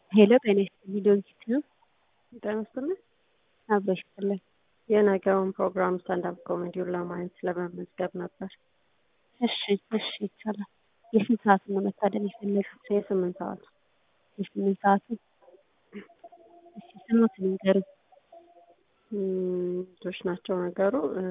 ሄሎ ጤና ይስጥልኝ ዶንኪት ነው። ጤና ይስጥልኝ። አብሮ ይስጥልኝ። የነገውን ፕሮግራም ስታንዳፕ ኮሜዲውን ለማየት ለመመዝገብ ነበር። እሺ እሺ ይቻላል። የስንት ሰዓት ነው መታደም የፈለጉት? የስምንት ሰዓት የስምንት ሰዓቱ እሺ ስሞትን ንገሩኝ። እም፣ ልጆች ናቸው ነገሩ እ፣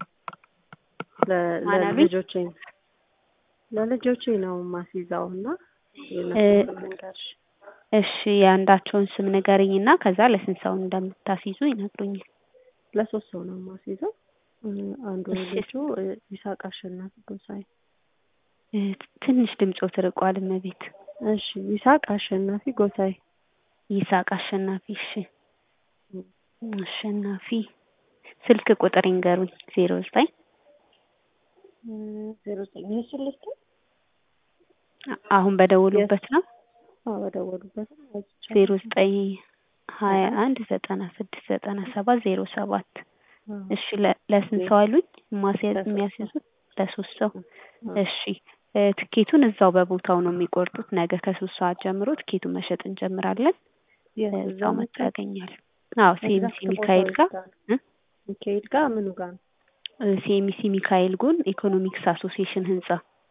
ለ- ማን አሉኝ? ለልጆቼ ለልጆቼ ነው ማስይዛው እና የእነሱን ስም ልንገርሽ። እሺ የአንዳቸውን ስም ንገሪኝ እና ከዛ ለስንት ሰው እንደምታስይዙ ይነግሩኛል። ለሶስት ሰው ነው ማስይዘው። እ፣ አንዱ እሺ። ልጁ እ፣ ይስሐቅ አሸናፊ ጎሳዬ። እ፣ ትንሽ ድምፆ ትርቋል እመቤት። እሺ ይስሐቅ አሸናፊ ጎሳዬ። ይስሐቅ አሸናፊ። እሺ አሸናፊ ስልክ ቁጥር ይንገሩኝ። ዜሮ ዘጠኝ እ፣ ዜሮ ዘጠኝ እሱን ልስጥህ? አሁን በደወሉበት ነው። አዎ በደወሉበት ነው። አይቻልም። ዜሮ ዘጠኝ ሀያ አንድ ዘጠና ስድስት ዘጠና ሰባት ዜሮ ሰባት አዎ። እሺ ለ- ለስንት ሰው አሉኝ ማስያዝ ለሶስት ሰው። የሚያስይዙት? ለሶስት ሰው። አዎ። እሺ እ፣ ትኬቱን እዛው በቦታው ነው የሚቆርጡት። ነገ ከሶስት ሰዓት ጀምሮ ትኬቱን መሸጥ እንጀምራለን። የት እዛው እዛው መጥተው ያገኛሉ። አዎ ሲኤምሲ ኤግዛክት ሚካኤል ቦታው ጋር የት ጋር ነው? ሚካኤል ጋር ምኑ ጋር ነው? ሲኤምሲ ሚካኤል ጎን ኢኮኖሚክስ አሶሲዬሽን ህንጻ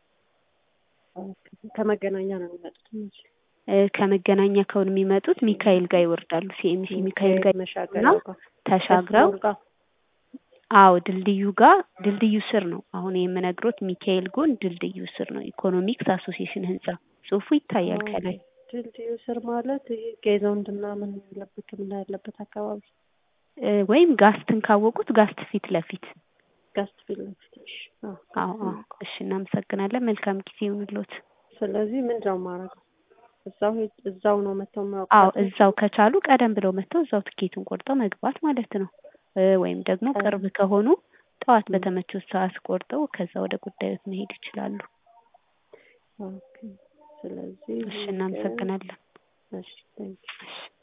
ከመገናኛ ነው የሚመጡት እነሱ። እ፣ ከመገናኛ ከሆነ የሚመጡት ሚካኤል ጋር ይወርዳሉ። ሲኤምሲ ሚካኤል ጋር መሻገሪያው ጋር ተሻግረው መስመሩ ጋር አዎ ድልድዩ ጋር ድልድዩ ስር ነው አሁን የምነግሮት ሚካኤል ጎን ድልድዩ ስር ነው ኢኮኖሚክስ አሶሲዬሽን ህንጻ ጽሁፉ ይታያል ከላይ ድልድዩ ስር ማለት ይሄ ጌዞንድና ምን ያለበት ሕክምና ያለበት አካባቢ እ፣ ወይም ጋስትን ካወቁት ጋስት ፊት ለፊት ጋስት ፊት ለፊት። እሺ። አዎ፣ አዎ አዎ እሺ እናመሰግናለን መልካም ጊዜ ይሁንልዎት ስለዚህ ምንድን ነው የማደርገው? እዛው ሄድ- እዛው ነው መተው አዎ የሚያውቁት? እዛው ከቻሉ ቀደም ብለው መጥተው እዛው ትኬቱን ቆርጠው መግባት ማለት ነው እ፣ ወይም ደግሞ ቅርብ ከሆኑ ጠዋት ም። በተመቸው ሰዓት ቆርጠው ከዛ ወደ ጉዳዮት መሄድ ይችላሉ ኦኬ። ስለዚህ እሺ እናመሰግናለን እሺ፣ ቴንክ ዩ። እሺ